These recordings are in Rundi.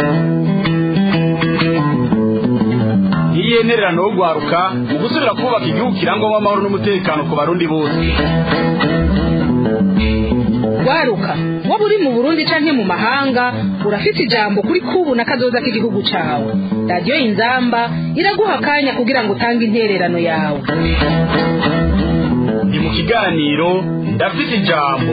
ntiyenererano wo guharuka mu gusubira kubaka igihugu kirangwamo amahoro n'umutekano ku barundi bose waruka waba uri mu burundi canke mu mahanga urafite ijambo kuri kubu na kazoza k'igihugu cawe radiyo inzamba iraguha akanya kugira ngo utange intererano yawe ni mu kiganiro ndafite ijambo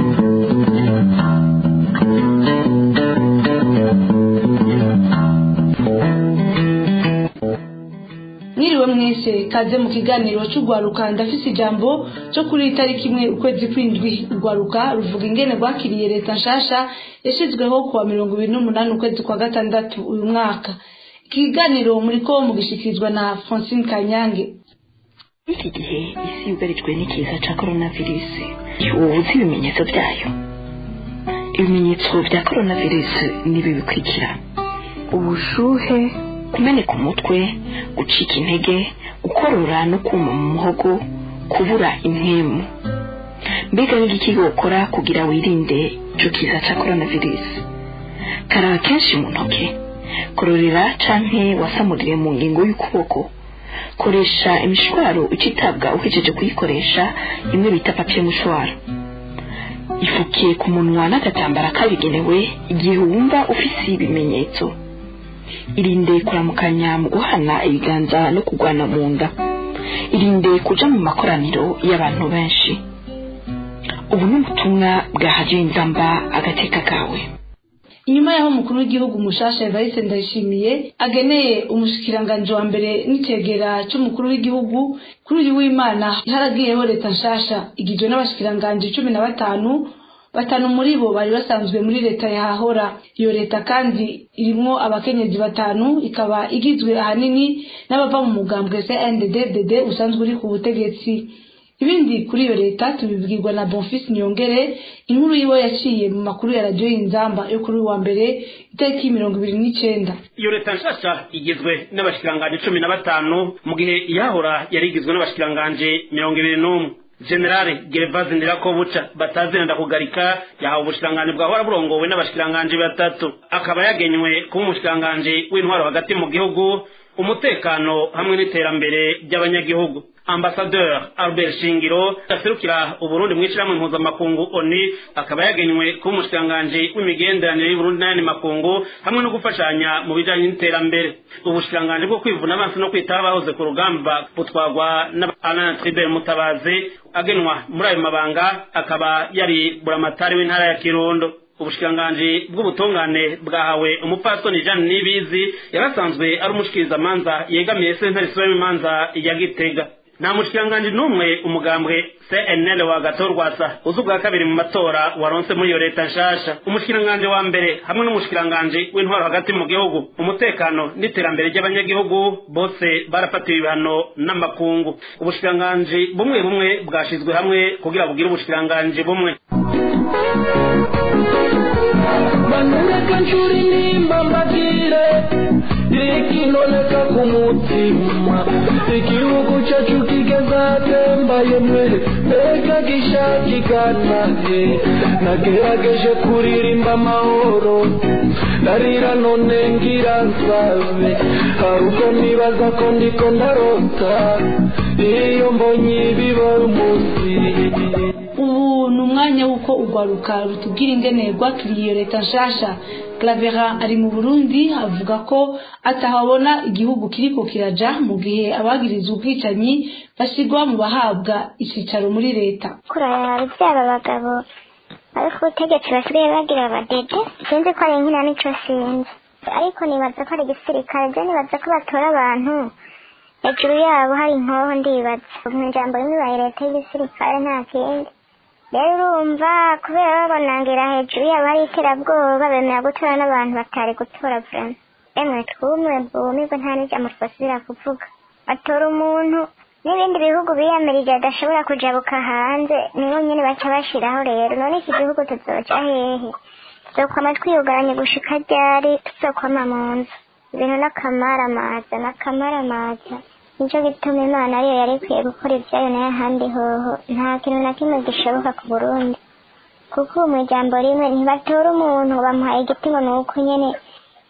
mwiriwe mwese kaze mu kiganiro cy'urwaruka ndafise ijambo cyo kuri itariki imwe ukwezi kw'indwi urwaruka ruvuga ingene rwakiriye leta nshasha yashyizweho kuwa mirongo ibiri n'umunani ukwezi kwa gatandatu uyu mwaka ikiganiro muri ko mugishikirizwa na francine kanyange iki gihe isi yugarijwe n'ikiza cya coronavirusi ubu uzi ibimenyetso byayo ibimenyetso bya coronavirusi ni ibi bikurikira ubushuhe kumeneka umutwe gucika intege gukorora no kuma mu muhogo kubura impemu mbega n'igiki gukora kugira wirinde icyo kiza cya coronavirusi karaba kenshi mu ntoki kororera canke wasamurire mu ngingo y'ukuboko koresha imishwaro ucitabwa uhejeje kuyikoresha imwe bita papiye mushwaro ifukiye ku munwa n'agatambara kabigenewe igihe wumva ufise ibimenyetso irinde kuramukanya mu guhana ibiganza no kugwana mu nda irinde kuja mu makoraniro y'abantu benshi ubu ni ubutumwa bwa hadiyo inzamba agateka kawe inyuma y'aho umukuru w'igihugu mushasha evariste ndayishimiye ageneye umushikiranganji wa mbere n'itegera cy'umukuru w'igihugu kuri uyu w'imana haragiyeho leta nshasha igizwe n'abashikiranganji cumi na batanu batanu muri bo bari basanzwe muri leta yahahora iyo leta kandi irimwo abakenyezi batanu ikaba igizwe ahanini n'abava mu mugambwe CNDD-FDD usanzwe uri ku butegetsi ibindi kuri iyo leta tubibwirwa na Bonfils Nyongere inkuru yiwe yaciye mu makuru ya radio y'inzamba yo kuri uwa mbere itariki mirongo ibiri n'icenda iyo leta nshasha igizwe n'abashikiranganji cumi na batanu mu gihe iyahora yari igizwe n'abashikiranganji mirongo ibiri n'umwe generale gervaze ndirakobuca batazirenda kugarika yahawe ubushikiranganji bwahora burongowe n'abashikiranganji batatu akaba yagenywe kuba umushikiranganji w'intwaro hagati mu gihugu umutekano hamwe n'iterambere ry'abanyagihugu ambasadeur albert shingiro aserukira uburundi mw'ishirahamwe mpuzamakungu oni akaba yagenywe kuba umushikiranganji w'imigenderanire y'uburundi n'ayandi makungu hamwe no gufashanya mu bijanye n'iterambere ubushikiranganji bwo kwivuna amaso no kwitaho abahoze ku rugamba butwagwa na alain tribert mutabazi agenwa muri ayo mabanga akaba yari buramatari w'intara ya kirundo ubushikiranganji bw'ubutungane bwahawe umupfasoni jeanne nibizi yarasanzwe ari umushikirizamanza yegamiye sentare isubiramo imanza ya gitega nta mushikiranganji n'umwe umugambwe cnl wa gatorwasa uzi ubwa kabiri mu matora waronse muri iyo leta nshasha umushikiranganji wa mbere hamwe n'umushikiranganji w'intwaro hagati mu gihugu umutekano n'iterambere ry'abanyagihugu bose barafatiwe ibihano n'amakungu ubushikiranganji bumwe bumwe bwashizwe hamwe kugira bugire ubushikiranganji bumwe manureka nshuri nimba mbagire ikinoneka ku mutima igihugu cyacu kigazatembaye mwe mbega gishakikanahe nagerageje kuririmba amahoro narira none ngira nsabe hari ubwo nibaza ko ndiko ndarota iyo mbonye ibiba umunsi ubu ni umwanya w'uko urwaruka rutubwira ingene rwakiriye iyo leta nshasha clavera ari mu burundi avuga ko atahabona igihugu kiriko kiraja mu gihe abagiriza ubwicanyi basigwa mu bahabwa icicaro muri leta kurara byaba abagabo ariko ubutegetsi basigaye bagira abadede sinzi ko ari nkina nico sinzi ariko nibaza ko ari igisirikare byo nibaza ko batora abantu hejuru yabo hari inkoho ndibaza mu ijambo rimwe baye leta y'igisirikare nta kindi rero urumva kubera babonangira hejuru yabo hari iterabwoba bemera gutora n'abantu batari gutora vrema emwe twumwe bumirwe nta n'ijambo twasubira kuvuga batora umuntu n'ibindi bihugu biyamirije adashobora kujabuka hanze niho nyine baca bashiraho rero none iki gihugu tuzoca hehe tuzokwama twiyugaranye gushika ryari tuzokwama mu nzu ibintu n'akamaramaza n'akamaramaza nicyo gituma imana ariyo yari ikwiye gukora ibyayo nayo ahandi hoho nta kintu na kimwe gishoboka ku burundi kuko ubu mu ijambo rimwe ntibatora umuntu bamuhaye igiti ngo ni uko nyine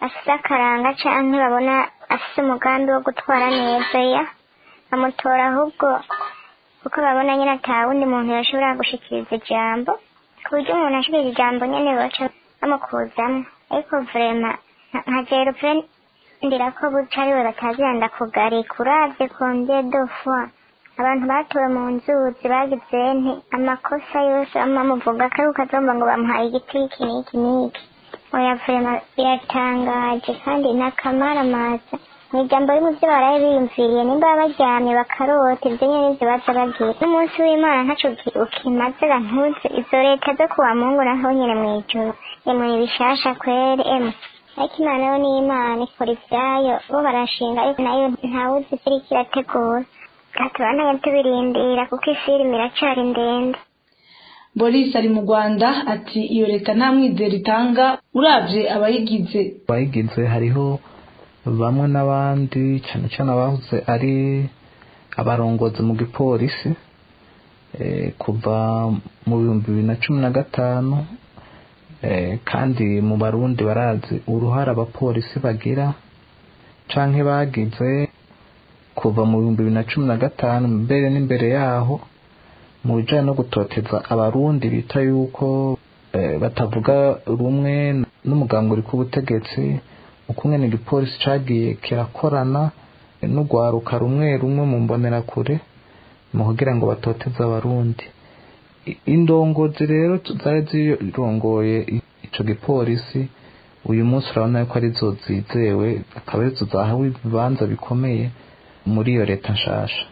afise akaranga canke babona afise umugambi wo gutwara neza ya bamutora ahubwo kuko babona nyine ata wundi muntu yashobora gushikiriza ijambo ku buryo umuntu ashikiriza ijambo nyene baca bamukuzamwo ariko vrema nka jerupe ndira ko buca ariwe bataziranda kugarika uravye combien de fois abantu batowe mu nzuzi bagize nti amakosa yose amamuvuga ko ari ukazomba ngo bamuhaye igiti iki n'iki n'iki oya vrema biratangaje kandi n'akamaramaza mu ijambo rimwe ibyo baraye biyumviriye nimba baryamye bakarota ibyo nyine nivyo baza bagira n'umunsi w'imana ntaco uki- ukimaze ntuze izo leta zo kuwa mungu naho nyine mw'ijuru emwe bishasha kwere emwe ariko imana yo ni imana ikora ibyayo bo barashinga ariko nayo ntawuzi ivyo iriko irategura gatubandanye tubirindira kuko isi irimo iracari ndende boris ari mu rwanda ati iyo leta nta mwizero itanga uravye abayigize abayigize hariho bamwe n'abandi cyane cyane abahoze ari abarongozi mu gipolisi eh, kuva mu bihumbi bibiri na cumi na gatanu eh, kandi mu barundi barazi uruhare abapolisi bagira canke bagize kuva mu bihumbi bibiri na cumi na gatanu mbere n'imbere yaho mu bijanye no gutoteza abarundi bita yuko eh, batavuga rumwe n'umuganga uri ku butegetsi ukungene igipolisi cagiye kirakorana n'urwaruka rumwe rumwe mu mbonerakure mu kugira ngo batoteze abarundi I- indongozi rero tu- zari zirongoye i- ico gipolisi uyu munsi urabona yuko arizo zizewe akaba arizo zahawe ibibanza bikomeye muri iyo leta nshasha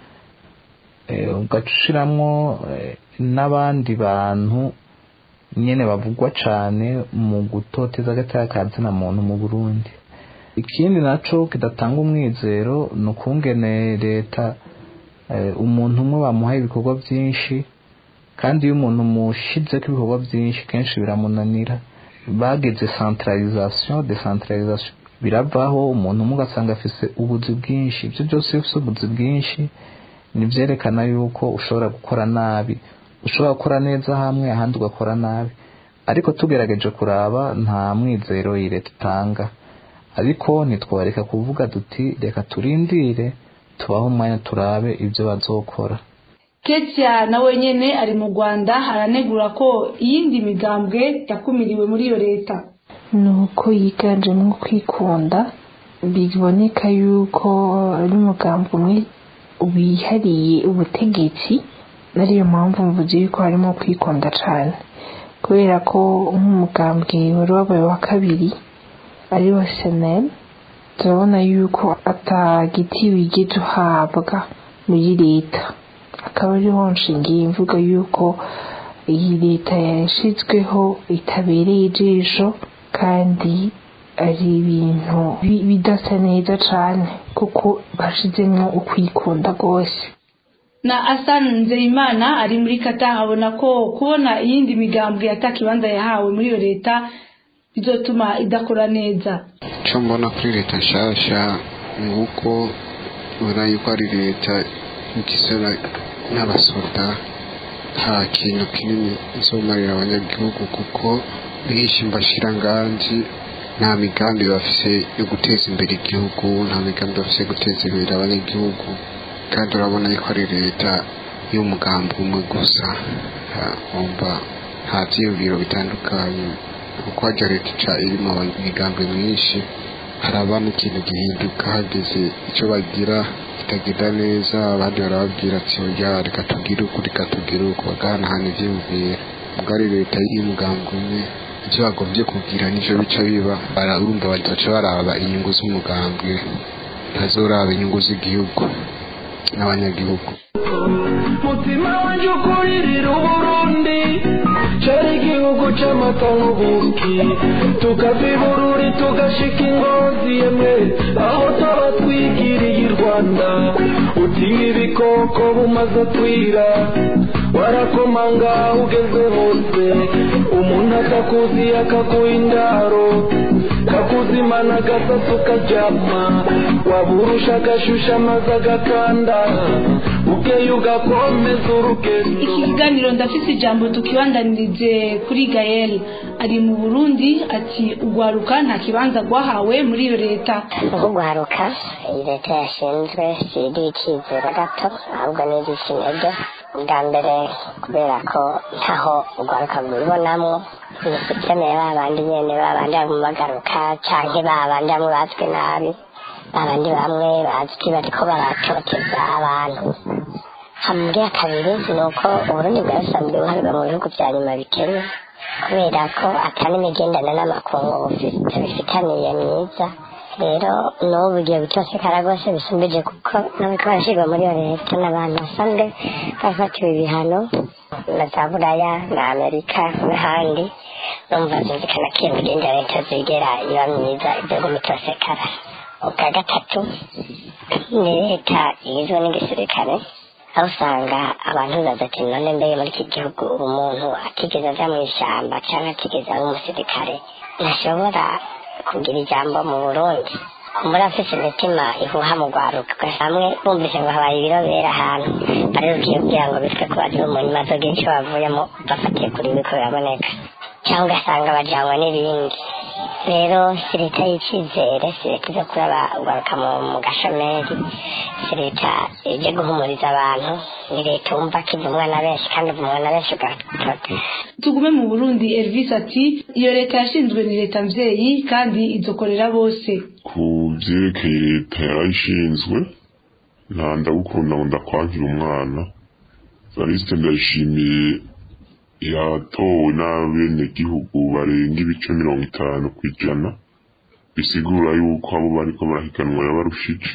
Eh, ugaca ushiramwo eh, n'abandi bantu nyene bavugwa cane mu gutoteza agateka ka zina muntu mu Burundi ikindi naco kidatanga umwizero ni ukungene leta eh, umuntu umwe bamuhaye ibikorwa vyinshi kandi iyo umuntu mushizeko ibikorwa vyinshi kenshi biramunanira bagize centralisation decentralisation biravaho umuntu umwe ugasanga afise ubuzi bwinshi ivyo byose iyo ufise ubuzi bwinshi nivyerekana yuko ushobora gukora nabi ushobora gukora neza hamwe ahandi ugakora nabi ariko tugerageje kuraba nta mwizero iyi leta itanga ariko ntitwareka kuvuga duti reka turindire tubaho umwanya turabe ibyo bazokora ketia nawe nyene ari mu rwanda aranegura ko iyindi migambwe yakumiriwe muri iyo leta ni uko yiganjemo kwikunda biboneka yuko ari umugambi umwe wihariye ubutegetsi ariyo mpamvu mvuze yuko harimo kwikunda cyane kubera ko nk'umugambwe wari wabaye wa kabiri ari wo seneri turabona yuko atagiti wigeze uhabwa muri leta akaba ariho nshingiye imvuga yuko iyi leta yashyizweho itabereye ijisho kandi ari ibintu bi- bidasa neza cyane kuko bashyizemo ukwikunda rwose na asan nzeyimana ari muri kata abona ko kubona iyindi migambwe atakibanza yahawe muri iyo leta bizotuma idakora neza icyo mbona kuri leta nshasha ni uko ubona yuko ari leta igizwe n'abasoda nta kintu kinini izomarira abanyagihugu kuko benshi mbashiranganji nta migambi bafise yo guteza imbere igihugu nta migambi bafise yo guteza imbere abanyagihugu kandi urabona yuko ari leta y'umugambi umwe gusa wumva nta byiyumviro bitandukanye kuko hajya leta ica irimo imigambi myinshi haraba n'ikintu gihinduka hageze icyo bagira kitagenda neza abandi barababwira ati oya reka tugire uku reka tugire uku bagahanahana ivyiyumviro ubwo ari leta y'umugambi umwe ivyo bagombye kugira nivyo bica biba bara- urumva bazoca baraba inyungu z'umugambi ntazoraba inyungu z'igihugu n'abanyagihugu mutima wanjye ukuririra uburundi cyari igihugu cy'amata n'ubuki tukava i bururi tugashika ingozi yemwe aho tuba twigiriye i rwanda utinya ibikoko bumaze kwira warakomanga aho ugeze hose umuntu atakuzi akaguha indaro kakuzi ukimana agasatsi ukaryama waburusha agashusha amaze agakanda bukeye ugakomeza urugendo iki kiganiro ndafise ijambo tukibandanirize kuri gael ari mu burundi ati ugwaruka nta kibanza rwahawe muri iyo leta nko guharuka iyi leta yashinzwe siri icyizere gato ahubwo ni iry'ikintege bwa mbere kubera ko ntaho urwaruka rwibonamwo ibikeneye ba bandi nyene ba bandi bamwe bagaruka canke ba bandi bamwe bazwi nabi ba bandi bamwe bazwi bariko baratoteza abantu hambwa kabiri ni uko uburundi bwasanzwe buharwa mu bihugu vya nyuma bikennye kubera ko atari imigendane n'amakungu bufite bifitaniye myiza rero n'ubu igihe gutosekara rwose bisumbije kuko n'abariko barashirwa muri iyo leta n'abantu basanzwe bafatiwe ibihano na za buraya na amerika n'ahandi numva zumvikana ko iyo migendere itazigera iba myiza ibyo gumitosekara ubwa gatatu ni leta igizwe n'igisirikare aho usanga abantu bibaza ati none mbere muri iki gihugu umuntu atigeze aja mu ishyamba cyangwa atigeze aba umusirikare ntashobora kugira ijambo mu burundi muri afise imitima ihuha mu rwaruka hamwe bumvise ngo habaye ibirobera ahantu barerukiye kugira ngo bitwe ko bari mu nyuma zo bwinshi bavuyemo bafatiye kuri biko biraboneka cyangwa ugasanga bajanywe n'ibindi rero si leta y'icyizere si leta izo kuraba ugaruka mu gashomeri si leta ije guhumuriza abantu ni leta wumva ko ivumwa na benshi kandi ivumwa na benshi ugatota tugume mu burundi elvis ati iyo leta yashinzwe ni leta mvyeyi kandi izokorera bose ku vyerekeye leta yarayishinzwe nta ndagukunda ngo ndakwankira umwana varisite ndayishimiye yatowe n'abenegihugu barenga ibice mirongo itanu ku ijana bisigura yuko abo bariko barahiganwa yabarushije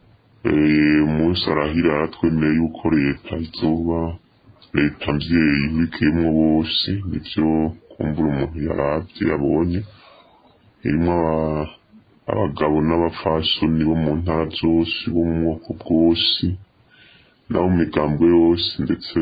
umunsi arahira yaratwemeye yuko leta izoba leta mvyeyi ihurikiyemwo bose nivyo kumbura umuntu yaravye yabonye irimwo abagabo n'abafasoni bo mu ntara zose bo mu bwoko bwose nabo mu migambwe yose ndetse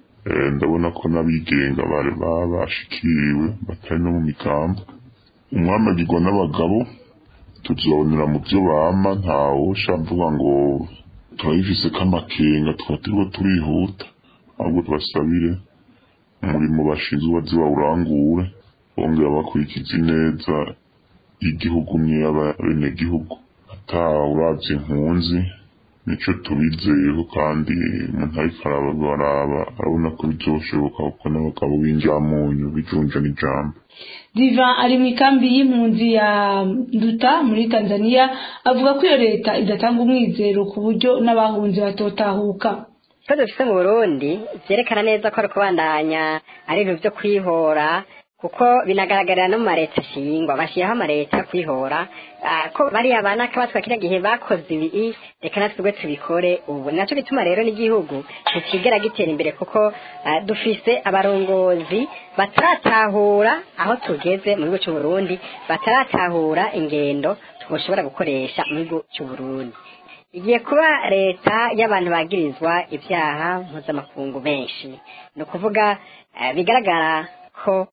ndabona ko n'abigenga bari babashikiriwe batari no mu migambo umwamagirwa n'abagabo tuzonera mu byo bama ntawe ushamvuga ngo turabifise k'amakenga tukaba turiko turihuta ahubwo tubasabire umurimo bashinzwe bazi bawurangure bongera bakurikiza ineza y'igihugu n'iy'abenegihugu atawuravye impunzi nico tubizeyeho kandi umuntu ariko arabaraba arabona ko bizoshoboka kuko n'abagabo b'injamunyu bijunja n'ijambo diva ari mu ikambi y'impunzi ya nduta muri tanzania avuga ko iyo leta idatanga umwizero ku buryo n'abahunzi batotahuka ko dufite mu burundi vyerekana neza ko ari kubandanya ari ibintu vyo kwihora kuko binagaragarira no mu mareta ashingwa bashyiraho amareta yo kwihora ko bariya bana kabatwa kiriya gihe bakoze ibi reka natwe ubwo tubikore ubu nacyo gituma rero n'igihugu ntikigera gitera imbere kuko dufise abarongozi bataratahura aho tugeze mu gihugu cy'uburundi bataratahura ingendo twoshobora gukoresha mu gihugu cy'uburundi igiye kuba leta y'abantu bagirizwa ibyaha mpuzamakungu benshi ni ukuvuga bigaragara ko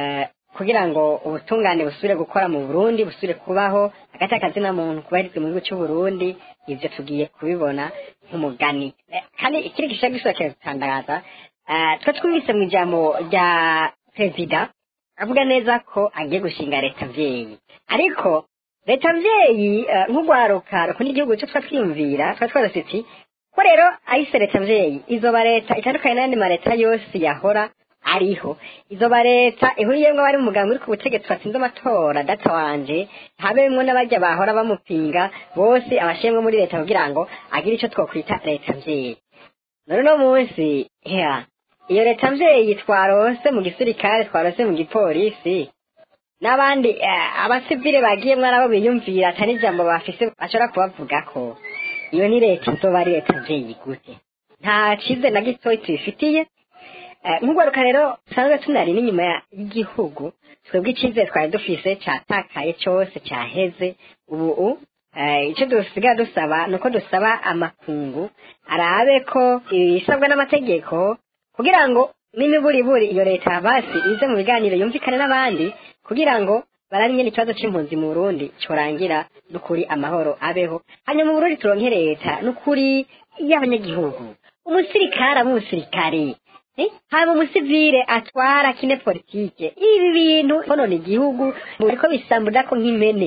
kugira ngo ubutungane busubire gukora mu burundi busubire kubaho hagati y'akazina muntu kubahirizwa mu gihugu cy'uburundi ibyo tugiye kubibona nk'umugani kandi ikindi gishobora gisubira kiradutangaza twe twumvise mu ijambo rya perezida avuga neza ko agiye gushinga leta mvyeyi ariko leta mvyeyi nk'urwaruka rukunda igihugu cyo twa twiyumvira twa twaza iti ko rero ahise leta mvyeyi izoba leta itandukanye n'ayandi maleta yose yahora ariho izoba leta ihuriyemwo abari mu mugambi uri ku butegetsi batsinze amatora data wanje habemwo n'abajya bahora bamupinga bose abashemwe muri leta kugira ngo agire ico twokwita leta mvyeyi none uno munsi ya iyo leta mvyeyi twarose mu gisirikare twarose mu gipolisi n'abandi abasivile bagiyemwo nabo biyumvira ata n'ijambo bafise bashobora kubavugako iyo ni leta izoba ari leta mvyeyi gute nta cize na gitoyi tubifitiye nk'urwaruka rero dusanzwe tunari n'inyuma y'igihugu twebwe icyizere twari dufise catakaye cyose cyaheze ubu icyo dusigaye dusaba ni uko dusaba amakungu arabe ko ibisabwa n'amategeko kugira ngo n'imiburiburi iyo leta basi ize mu biganiro yumvikane n'abandi kugira ngo barari nyene ikibazo c'impunzi mu Burundi corangira n'ukuri amahoro abeho hanyuma mu Burundi turonke leta n'ukuri y'abanyagihugu umusirikare aba umusirikare Eh, haba umusivile atwara kine politike ibi bintu konona igihugu biriko bisambuda ko nk'impene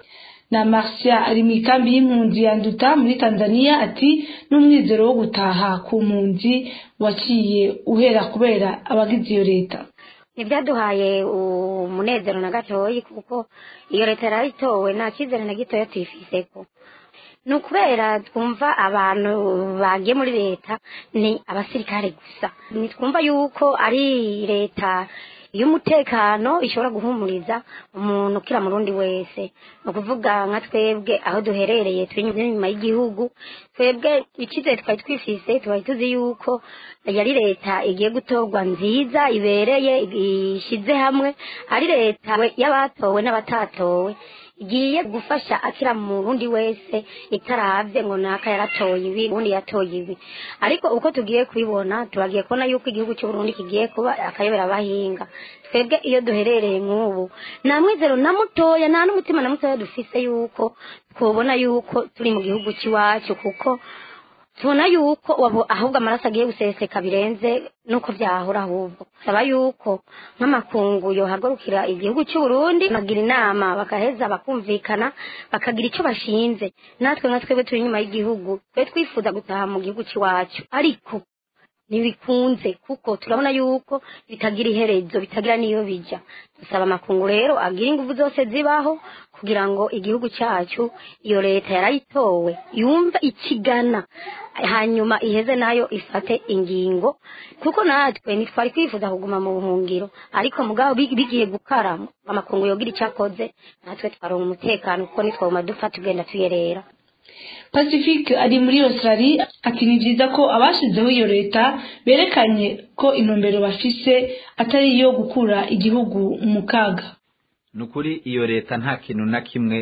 na Marcia ari mu ikambi y'impunzi ya Nduta muri Tanzania ati n'umwizero wo gutaha ku mpunzi waciye uhera kubera abagize iyo leta ntibyaduhaye umunezero na gatoyi kuko iyo leta yarayitowe nta cyizere na gitoya tuyifiseko ni ukubera twumva abantu bagiye muri leta ni abasirikare gusa ntitwumva yuko ari leta y'umutekano ishobora guhumuriza umuntu ukira mu rundi wese ni ukuvuga nka twebwe aho duherereye turi inyuma y'igihugu twebwe icyizere twari twifise twari tuzi yuko yari leta igiye gutorwa nziza ibereye ishyize hamwe ari leta y'abatowe n'abatatowe igiye gufasha akira mu rundi wese itaravye ngo naka yaratoye ibi ubundi yatoye ibi ariko uko tugiye kubibona turagiye kubona yuko igihugu cy'u Burundi kigiye kuba akayobera abahinga twebwe iyo duherereye nk'ubu nta mwizero na mutoya nta n'umutima na mutoya dufise yuko twobona yuko turi mu gihugu cy'iwacu kuko tubona yuko wabo ahubwo amaraso agiye guseseka birenze nuko byahora ahubwo saba yuko nk'amakungu yohagurukira igihugu cy'u Burundi bagira inama bakaheza bakumvikana bakagira icyo bashinze natwe nka twebwe turi inyuma y'igihugu twe twifuza gutaha mu gihugu cy'iwacu ariko ntibikunze kuko turabona yuko bitagira iherezo bitagira n'iyo bijya dusaba amakungu rero agira ingufu zose zibaho kugira ngo igihugu cyacu iyo leta yarayitowe yumve ikigana hanyuma iheze nayo ifate ingingo kuko natwe ntitwari kwifuza kuguma mu buhungiro ariko mugabo bigiye gukara amakungu yogira icyo akoze natwe twaronka umutekano kuko nitwaguma dupfa tugenda tuyerera pacifique ari muri australia ati ni byiza ko abashyizeho iyo leta berekanye ko intumbero bafise atari iyo gukura igihugu mu kaga ni ukuri iyo leta nta kintu na kimwe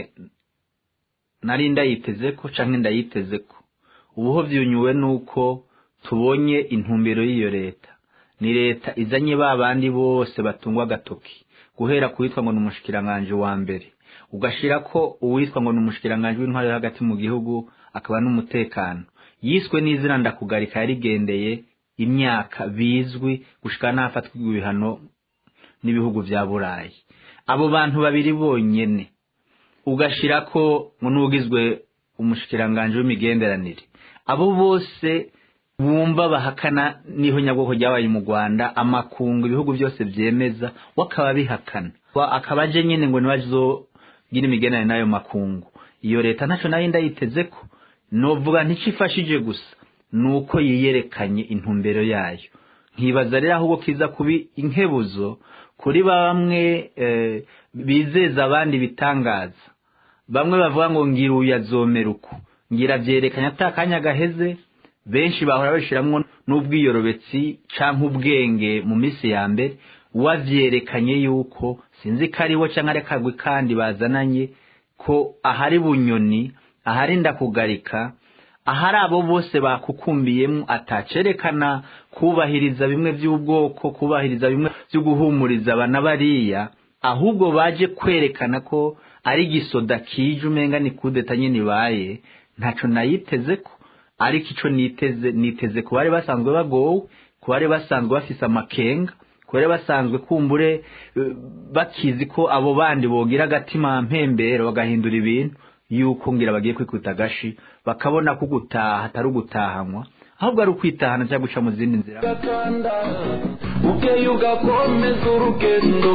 nari ndayiteze ko cyangwa ndayiteze ko ubuho byunyuwe nuko tubonye intumbero y'iyo leta ni leta izanye ba bandi bose batungwa agatoki guhera ku witwa ngo ni umushikiranganji wa mbere ugashira ko uwitwa ngo ni umushikiranganji w'intwari hagati mu gihugu akaba n'umutekano yiswe n'izina ndakugarika yarigendeye imyaka bizwi gushika n'ahafatwa ibihano n'ibihugu bya burayi abo bantu babiri bonyene ugashira ko ngo n'ugizwe umushikiranganji w'imigenderanire abo bose bumva bahakana niho nyabwoko ryabaye mu rwanda amakungu ibihugu byose byemeza we akaba bihakana akaba aje nyine ngo nibazogira imigenderanire n'ayo makungu iyo leta ntacyo nayo ndayiteze ko novuga nticifashije gusa ni uko yiyerekanye intumbero yayo nkibaza rero ahubwo kiza kuba inkebuzo kuri bamwe bizeza abandi bitangaza bamwe bavuga ngo ngira uyu azomera uku ngira byerekanye atakanya gaheze benshi bahora bashiramwo n'ubwiyorobetsi cyangwa ubwenge mu minsi ya mbere wavyerekanye yuko sinzi ko ariwo cyangwa ari akagwi kandi bazananye ko ahari bunyoni ahari ndakugarika ahari abo bose bakukumbiyemo atacerekana kubahiriza bimwe by'ubwoko kubahiriza bimwe byo guhumuriza abana bariya ahubwo baje kwerekana ko ari igisoda kije umenga ni kudeta nyine ibaye ntaco nayiteze ko ariko ico niteze niteze ku bari basanzwe bagowe ku bari basanzwe bafise amakenga ku bari basanzwe kumbure bakizi ko abo bandi bogira agatima mpembero bagahindura ibintu yuko ngira bagiye kwikuta agashi bakabona ko gutaha atari ugutahanwa ahubwo ari ukwitahana cyangwa guca mu zindi nzira ukeye ugakomeza urugendo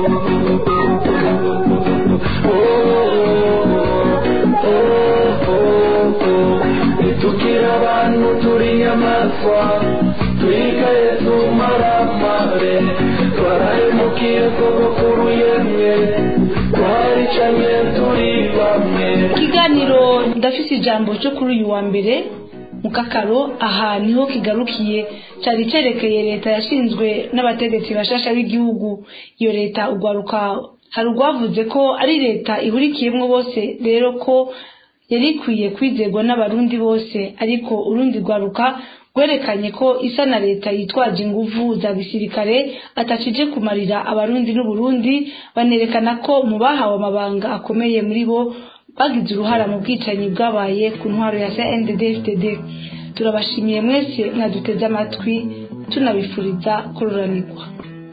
tukiri abantu turi inyamaswa twikaye tumaramare twarahemukiye sogokuru yemwe twaricanye turi bamwe ikiganiro ndafise ijambo cyo kuri uyu wa mbere mu kakaro aha niho kigarukiye cyari cyerekeye leta yashinzwe n'abategetsi bashasha b'igihugu iyo leta ugwaruka hari urwavuze ko ari leta ihurikiyemo bose rero ko yari ikwiye kwizerwa n'abarundi bose ariko urundi rwaruka rwerekanye ko isa na leta yitwaje inguvu za gisirikare atakije kumarira abarundi n'uburundi banerekana ko mu bahawe amabanga akomeye muri bo bagize uruhara mu bwicanyi bwabaye ku ntwaro ya CNDD-FDD turabashimiye mwese mwaduteze amatwi tunabifuriza kururanirwa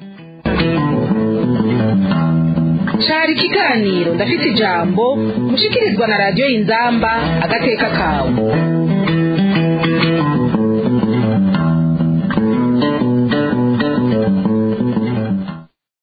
cari ikiganiro ndafite ijambo mushikirizwa na radiyo y'inzamba agateka kawe